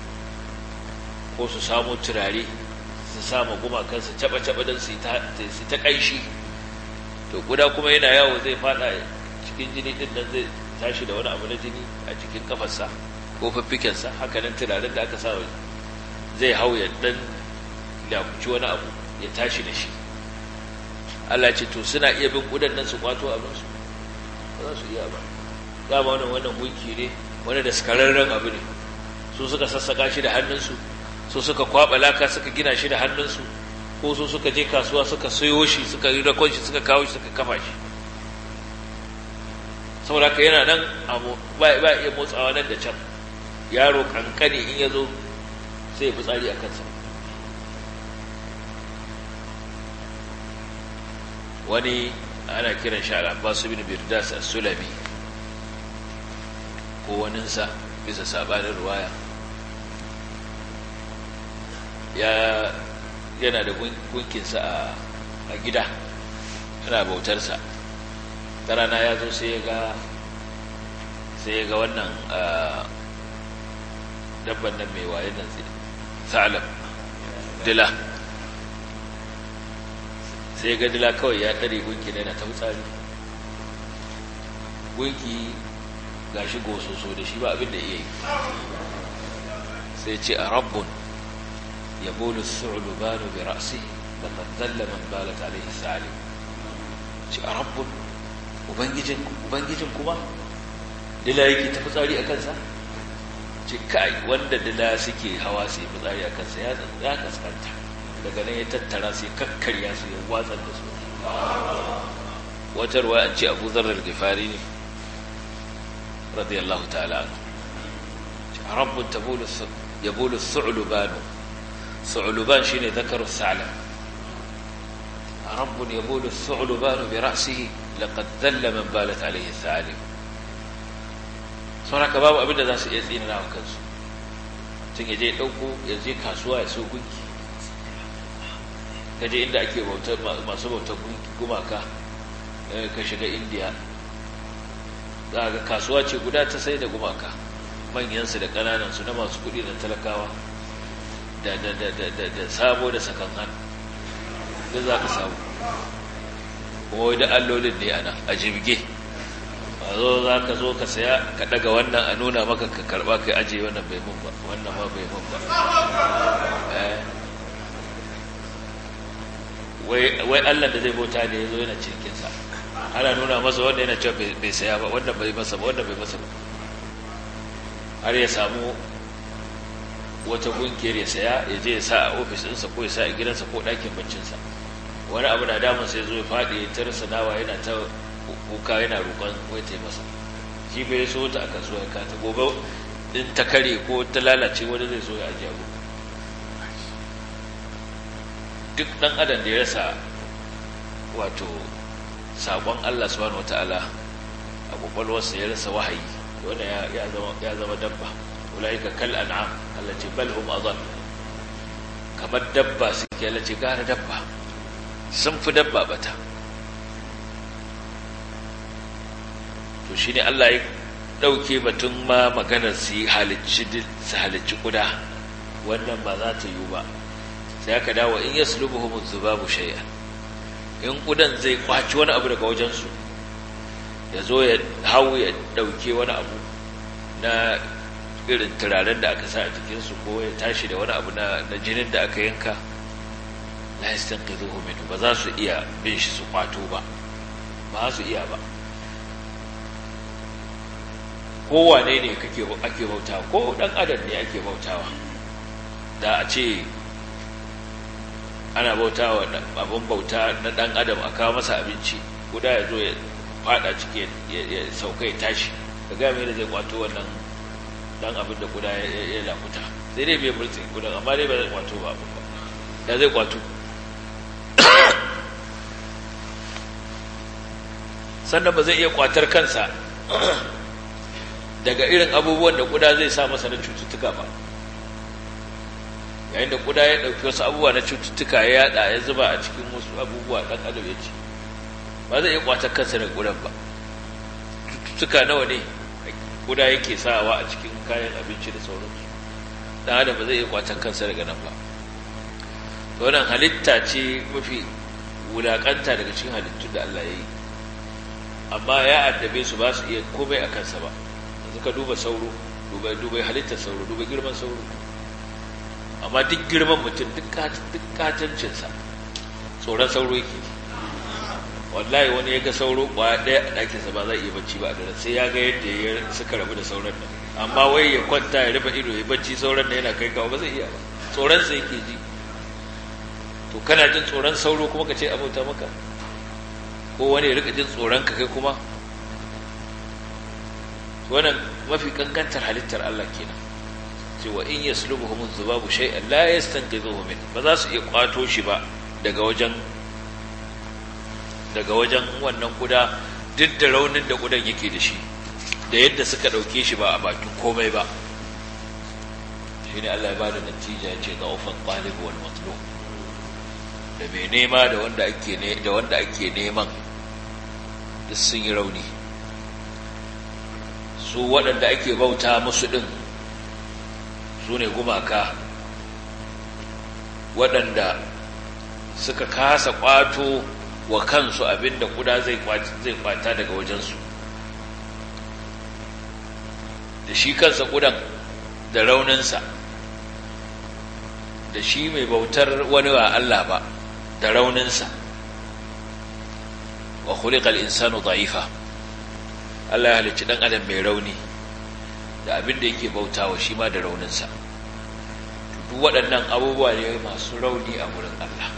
ko su samu turare su samu gumakansu caɓa-caɓa don su ta ƙaishi to guda kuma yana yawo zai fada cikin jini din nan zai tashi da wani abu na jini a cikin kafarsa ko fiffikensa haka nan tunanin da aka sa zai hau ya dan lakuci wani abu ya tashi da shi Allah ce to suna iya bin gudan nan su kwato abinsu ba za su iya ba dama wannan wannan gunki ne wani da skararren abu ne su suka sassaka shi da hannunsu su suka kwaba laka suka gina shi da hannunsu ko su suka je kasuwa suka sayo shi suka yi rakon shi suka kawo shi suka kafa shi saboda ka yana nan ba iya motsawa nan da can yaro kankani in ya zo sai ya fi tsari a kansa wani ana kiran shi al'abbasu bin birdas a sulami ko waninsa bisa sabanin ruwaya ya yana da gunkinsa a gida yana bautarsa ta rana ya zo sai ya ga sai ya ga wannan dabban nan mai waye nan sa'alam dila sai ga dila kawai ya ɗare gunki na yana ta wutsari gunki ga shi gososo da shi ba abin da iya yi sai ce a rabbun ya bolu su'ulu banu bi ra'si da zalla man balat alaihi salim ce a rabbun ubangijin ubangijin kuma dila yake ta fitsari a kansa ce kai wanda dila suke hawa su yi fitsari a kansa ya kaskanta daga nan ya tattara sai kakkarya su ya watsar da su wata ruwa an ce abu zarar gifari ne radiyallahu ta'ala rabbun ya bulu su'ulubanu su'uluban shi ne zakarar sa'alam rabbun ya bulu su'ulubanu bi ra'sihi laqad dhalla man balat alayhi sa'alim sauraka babu abinda za su iya tsinana wa kansu tun ya je ɗauko ya je kasuwa ya so gunki kaje inda ake masu bautar gumaka ka shiga indiya za ga kasuwa ce guda ta sai da gumaka manyansu da ƙananansu na masu kuɗi da talakawa da da da da da da sabo da sakan hannu da za ka samu kuma wai da allolin ne ana a jibge a zo za ka zo ka saya ka daga wannan a nuna maka ka karba kai ajiye wannan bai mun ba wannan ma bai mun ba Eh. wai wai Allah da zai bauta ne yazo yana cikin sa ana nuna masa wanda yana cewa bai bai saya ba wanda bai masa ba wanda bai masa ba har ya samu wata gungiyar ya saya ya je ya sa a ofis ɗinsa ko ya sa a gidansa ko ɗakin baccinsa wani abu na damun sai zo ya faɗi ya tarsa nawa yana ta kuka yana roƙon wai ta yi masa shi bai so ta a kasuwa ya kata gobe in ta kare ko ta lalace wani zai so ya ajiye abu duk ɗan adam da ya rasa wato saƙon Allah subhanahu wataala a kwakwalwarsa ya rasa wahayi wanda ya zama ya zama dabba ulaika kal an'am Allah ce bal hum adall kamar dabba suke Allah ce gara dabba sun fi dabba bata to shine Allah ya dauke batun ma maganar su yi halicci su halicci kuda wannan ba za ta yiwu ba sai aka dawo in yaslubuhum dhubabu shay'an in kudan zai kwaci wani abu daga wajensu ya zo ya hau ya dauke wani abu na irin turaren da aka sa a jikinsu ko ya tashi da wani abu na jinin da aka yanka la yastanqidhuhu minhu ba za su iya bin shi su kwato ba ba su iya ba kowane ne kake ake bautawa ko dan adam ne ake bautawa da a ce ana bautawa abin bauta na dan adam a kawo masa abinci guda ya zo ya fada ciki ya sauka ya tashi ka ga me zai kwato wannan dan abin da guda ya lakuta sai dai bai mulki gudan amma dai ba zai kwato ba da zai kwato sannan ba zai iya kwatar kansa daga irin abubuwan da kuda zai sa masa na cututtuka ba yayin da kuda ya ɗauki wasu abubuwa na cututtuka ya yada ya zuba a cikin wasu abubuwa ɗan adam ya ci ba zai iya kwatar kansa daga kudan ba cututtuka nawa ne kuda yake sawa a cikin kayan abinci da sauransu ɗan adam ba zai iya kwatar kansa daga nan ba wannan halitta ce mafi wulaƙanta daga cikin halittun da Allah ya yi amma ya addabe su ba su iya komai a kansa ba yanzu ka duba sauro duba duba halittar sauro duba girman sauro amma duk girman mutum duk katancinsa tsoron sauro yake wallahi wani ya ga sauro kwaya ɗaya a ɗakinsa ba zai iya bacci ba a daren sai ya ga yadda ya suka rabu da sauran nan amma wai ya kwanta ya rufe ido ya bacci sauran nan yana kai kawo ba zai iya ba tsoronsa yake ji to kana jin tsoron sauro kuma ka ce abauta maka ko wani ya rika jin tsoron ka kai kuma wannan mafi kankantar halittar Allah kenan cewa in yaslubuhum dhubabu shay'an la yastanqidhuhu min ba za su iya kwato shi ba daga wajen daga wajen wannan kuda duk da raunin da kudan yake da shi da yadda suka dauke shi ba a bakin komai ba shine Allah ya bada natija ya ce da'ufan talib wal matlub da mai nema da wanda ake ne da wanda ake neman duk sun yi rauni su waɗanda ake bauta musu ɗin su ne gumaka waɗanda suka kasa ƙwato wa kansu abinda kuda zai kwata daga wajensu da shi kansa kudan da rauninsa da shi mai bautar wani wa Allah ba da rauninsa wa khuliqal insanu da'ifa Allah ya halicci dan adam mai rauni da abin da yake bautawa shi ma da rauninsa duk waɗannan abubuwa ne masu rauni a gurin Allah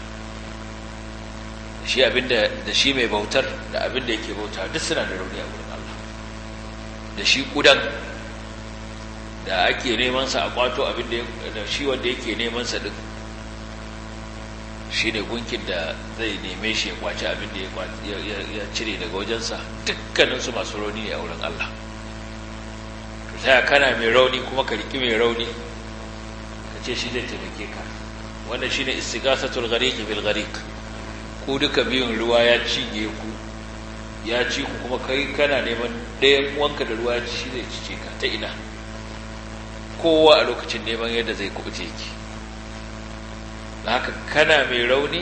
shi abinda da shi mai bautar da abin da yake bauta duk suna da rauni a gurin Allah da shi kudan da ake neman sa a kwato abin da shi wanda yake neman sa din shi ne gunkin da zai neme shi ya kwaci abin da ya cire daga wajensa dukkaninsu masu rauni ne a wurin Allah ta kana mai rauni kuma ka riki mai rauni ka ce shi zai taimake ka wannan shi ne istigasatul ghariki bil gharik ku duka biyun ruwa ya cinye ku ya ci ku kuma kai kana neman ɗayan wanka da ruwa shi zai cice ka ta ina kowa a lokacin neman yadda zai kubuce ki da haka kana mai rauni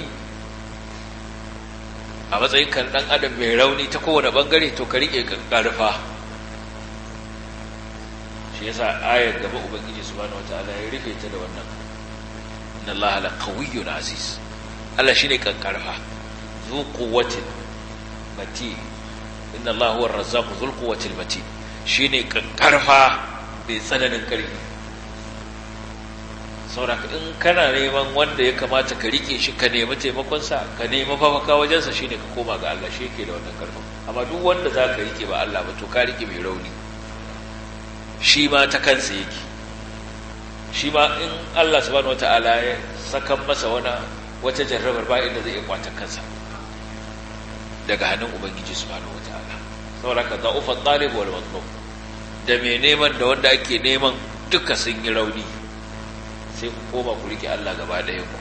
a matsayin kan ɗan adam mai rauni ta kowane ɓangare to ka riƙe ƙarfa shi yasa ayar gaba ubangiji subhanahu wataala ya rufe ta da wannan inna allaha la qawiyyun aziz Allah shine kankarfa zu quwwatin mati inna allaha huwa ar-razzaqu dhul quwwatil mati shine kankarfa bai tsananin karfi saboda in kana neman wanda ya kamata ka rike shi ka nemi taimakon sa ka nemi mafaka wajen sa shine ka koma ga Allah shi yake da wannan karfin amma duk wanda zaka rike ba Allah ba to ka rike mai rauni shi ma ta kansa yake shi ma in Allah subhanahu wata'ala ya sakan masa wani wata jarrabar ba inda zai iya kwatan kansa daga hannun ubangiji subhanahu wata'ala saboda ka za'ufa talib wal matlub da mai neman da wanda ake neman duka sun yi rauni sai ku koma ku rike Allah gaba ɗayan ku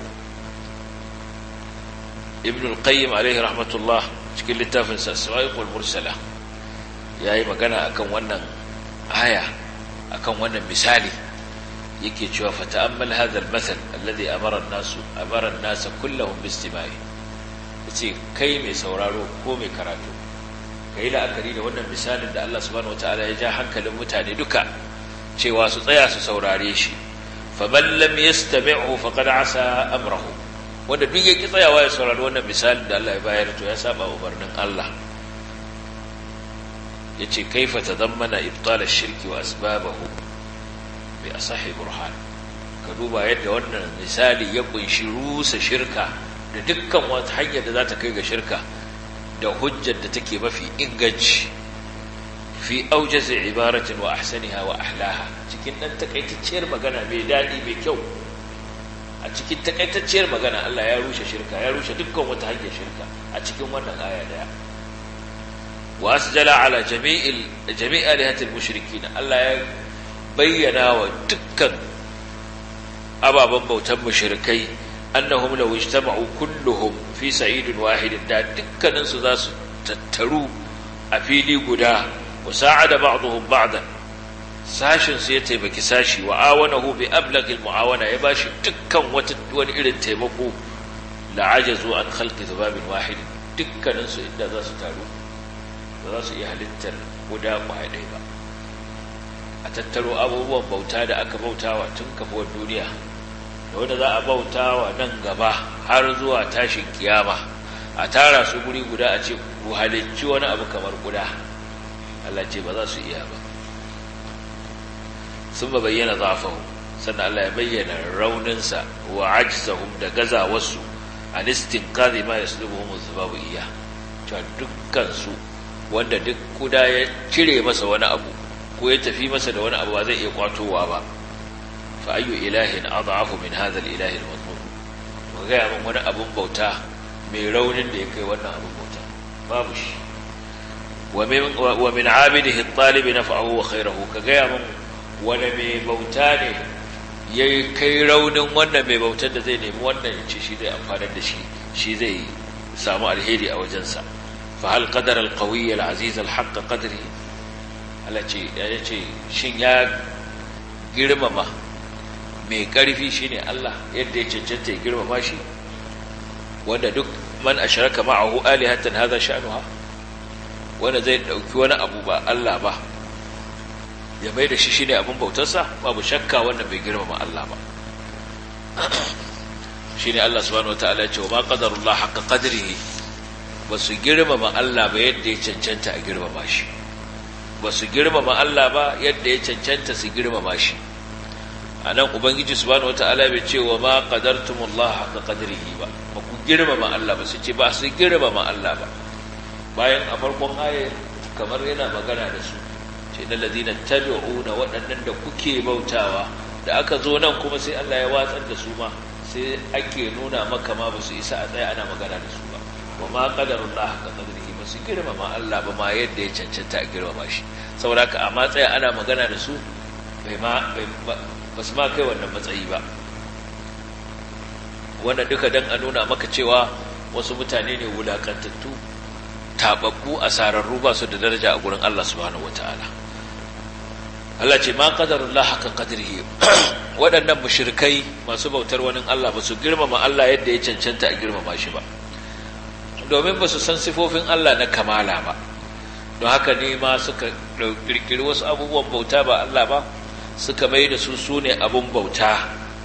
ibn al-qayyim alaihi rahmatullah cikin littafin sa sawa'iqul mursala yayi magana akan wannan aya akan wannan misali yake cewa fata'ammal hadha al-mathal alladhi amara an-nas amara an-nas kullahum bi-istima'i yace kai mai sauraro ko mai karatu kai la'akari da wannan misalin da Allah subhanahu wataala ya ja hankalin mutane duka cewa su tsaya su saurare shi faman lam yastami'hu faqad asa amrahu wanda duk yake tsayawa ya saurari wannan misalin da Allah ya bayar to ya saba umarnin Allah yace kaifa tadammana ibtal ash-shirki wa asbabahu bi asahi burhan ka duba yadda wannan misali ya kunshi rusa shirka da dukkan wata hanyar da za ta kai ga shirka da hujjar da take mafi inganci fi aujaz ibaratin wa ahsaniha wa ahlaha cikin dan takaitacciyar magana mai dadi mai kyau a cikin takaitacciyar magana Allah ya rushe shirka ya rushe dukkan wata hanyar shirka a cikin wannan aya daya وأسجل على جميع جميع آلهة المشركين الله بينا ودكا أبا بموتا مشركي أنهم لو اجتمعوا كلهم في سعيد واحد دا دكا ننسو ذاس تترو أفيلي قدا وساعد بعضهم بعضا sashin su ya taimaki sashi wa awanahu bi ablagil muawana ya bashi dukkan wata wani irin taimako la ajazu an khalqi dhubabin wahid dukkanin su inda za su taru ba za su iya halittar guda kwaya ɗaya ba a tattaro abubuwan bauta da aka bautawa tun kafuwar duniya da wanda za a bautawa nan gaba har zuwa tashin kiyama a tara su guri guda a ce ku halicci wani abu kamar guda Allah ce ba za su iya ba sun ba bayyana zafahu sannan Allah ya bayyana rauninsa wa ajzahum da gazawarsu a listin kazi ma ya sulubuhum zubabu iya cewa dukkansu wanda duk kuda ya cire masa wani abu ko ya tafi masa da wani abu ba zai iya kwatowa ba fa ayyu ilahin adhafu min hadha al-ilahi al-madhmum wa ga mun wani abun bauta mai raunin da ya kai wannan abun bauta babu shi wa min wa min abidihi at-talib naf'ahu wa khayruhu ka ga mun wani mai bauta ne yayi kai raunin wannan mai bautar da zai nemi wannan ya ce shi zai amfanar da shi shi zai samu alheri a wajensa فهل قدر القوي العزيز الحق قدره التي yace shin ya girmama mai karfi shine Allah yadda ya cancanta ya girmama shi wanda duk man ashraka ma'ahu alihatan hadha sha'nuha wanda zai dauki wani abu ba Allah ba ya mai da shi shine abin bautarsa babu shakka wanda bai girmama Allah ba shine Allah subhanahu wataala ya ce wa ma qadarullah haqqa qadrihi ba su girmama Allah ba yadda ya cancanta a girmama shi ba su girmama Allah ba yadda ya cancanta su girmama shi a nan ubangiji subhanahu wata'ala bai ce wa ma qadartumullah haqqa qadrihi ba ba ku girmama Allah ba su ce ba su girmama Allah ba bayan a farkon aya kamar yana magana da su ce na ladina tabi'una waɗannan da kuke bautawa da aka zo nan kuma sai Allah ya watsar da su ma sai ake nuna maka ma ba su isa a tsaya ana magana da su ba wa ma qadarullah haqqa qadrihi ba su girmama Allah ba ma yadda ya cancanta a girmama shi saboda haka a matsaya ana magana da su bai ma ba su ma kai wannan matsayi ba wanda duka dan a nuna maka cewa wasu mutane ne wulakantattu tababbu asararru ba su da daraja a gurin Allah subhanahu wataala Allah ce ma qadarullah haka qadrihi waɗannan mushrikai masu bautar wani Allah ba su girmama Allah yadda ya cancanta a girmama shi ba domin ba su san sifofin Allah na kamala ba don haka ne ma suka kirkiri wasu abubuwan bauta ba Allah ba suka mai da su su ne abun bauta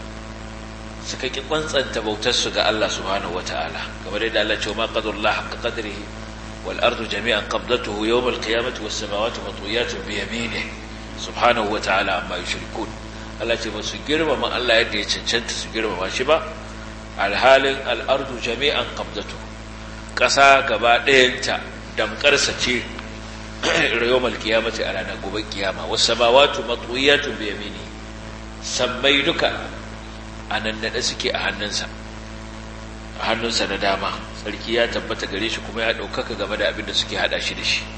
suka ki kwantsanta bautarsu ga Allah subhanahu wata'ala kamar yadda Allah ce ma qadarullah haqqa qadrihi wal ardu jami'an qabdatuhu yawm al qiyamati was samawati matwiyatun bi yaminihi subhanahu wata'ala amma yushrikun Allah ce ba su girmama Allah yadda ya cancanta su girmama shi ba alhalin al ardu jami'an qabdatuhu ƙasa gaba ɗayanta damƙarsa ce yawmal qiyamati a ranar gobe kiyama was samawati matwiyatun bi yaminihi sammai duka a nan naɗe suke a hannunsa a hannunsa na dama tsarki ya tabbata gare shi kuma ya ɗaukaka game da abin da suke haɗa shi da shi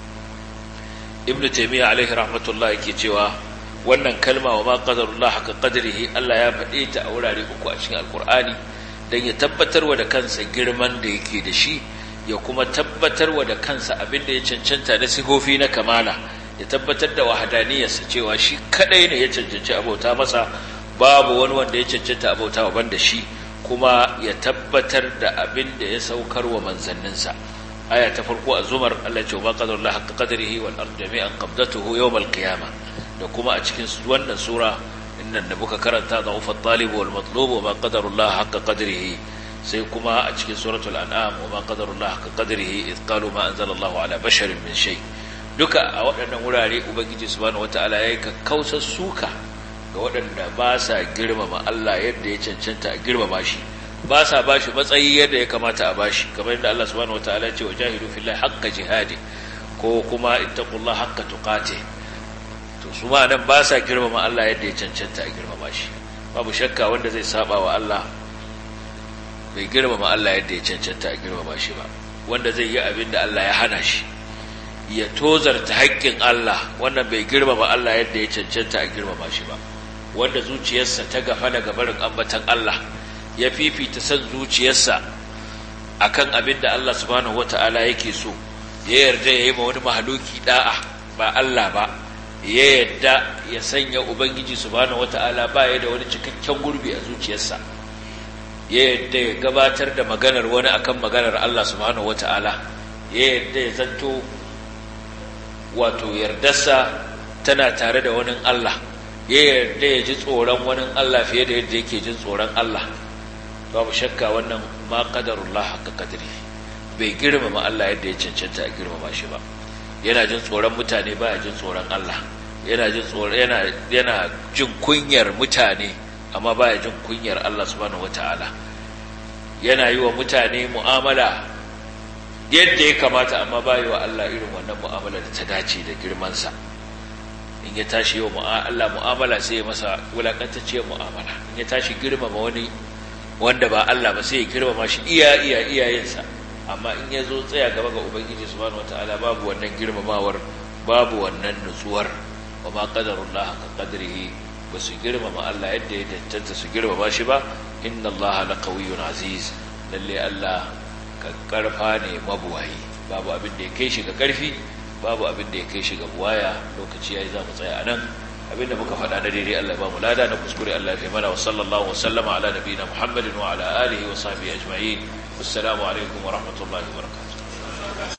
ibn taimiyya alaihi rahmatullah yake cewa wannan kalma wa ma qadarullah haka qadrihi Allah ya faɗe ta a wurare uku a cikin alkur'ani dan ya tabbatarwa da kansa girman da yake da shi ya kuma tabbatarwa da kansa abin da ya cancanta na sifofi na kamala ya tabbatar da wahadaniyarsa cewa shi kadai ne ya cancanci abota masa babu wani wanda ya cancanta abauta wa banda shi kuma ya tabbatar da abin da ya saukar wa manzanninsa aya ta farko a zumar Allah ce ba qadarullah haqqa qadrihi wal ardu jami'an qabdatuhu yawm al qiyamah da kuma a cikin wannan sura innan da muka karanta da ufa talib wal matlub wa ma qadarullah haqqa qadrihi sai kuma a cikin suratul an'am wa ma qadarullah haqqa qadrihi id qalu ma anzalallahu ala basharin min shay duka a waɗannan wurare ubangiji subhanahu wataala yayi kakkausar suka ga waɗanda ba sa girmama Allah yadda ya cancanta a girmama shi ba sa ba shi matsayi yadda ya kamata a bashi kamar yadda Allah subhanahu wataala ya ce wa jahidu fillahi haqqa jihadi ko kuma ittaqullaha haqqa tuqati to su ma nan ba sa girmama Allah yadda ya cancanta a girmama shi babu shakka wanda zai saba wa Allah bai girmama Allah yadda ya cancanta a girmama shi ba wanda zai yi abin da Allah ya hana shi ya tozarta haƙƙin Allah wannan bai girmama Allah yadda ya cancanta a girmama shi ba wanda zuciyarsa ta gafa daga barin ambatan Allah ya fifita san zuciyarsa akan abin da Allah subhanahu wata'ala yake so ya yarda ya yi ma wani mahaluki da'a ba Allah ba ya yarda ya sanya ubangiji subhanahu wata'ala ba ya da wani cikakken gurbi a zuciyarsa ya yarda ya gabatar da maganar wani akan maganar Allah subhanahu wata'ala ya yarda ya zanto wato yardarsa tana tare da wani Allah ya yarda ya ji tsoron wani Allah fiye da yadda yake jin tsoron Allah babu shakka wannan ma qadarullah haka qadri bai girmama Allah yadda ya cancanta a girmama shi ba yana jin tsoron mutane baya jin tsoron Allah yana jin tsoron yana yana jin kunyar mutane amma baya jin kunyar Allah subhanahu wataala yana yi wa mutane mu'amala yadda ya kamata amma baya wa Allah irin wannan mu'amala da ta dace da girman sa in ya tashi yau Allah mu'amala sai ya masa wulakantacciyar mu'amala in ya tashi girmama wani wanda ba Allah ba sai ya girmama shi iya iya iyayensa amma in ya zo tsaya gaba ga ubangiji subhanahu wataala babu wannan girmamawar babu wannan nutsuwar wa ma qadarullah ka qadrihi ba su girmama Allah yadda ya tantance su girmama shi ba inna Allah laqawiyyun aziz lalle Allah ka karfa ne mabuwayi babu abin da ya kai shi ga karfi babu abin da ya kai shi ga buwaya lokaci yayi za mu tsaya anan abinda muka faɗa na daidai Allah ba mu lada na kuskure Allah ya mana wa sallallahu wa sallama ala nabiyina Muhammadin wa ala alihi wa sahbihi ajma'in assalamu alaikum wa rahmatullahi wa barakatuh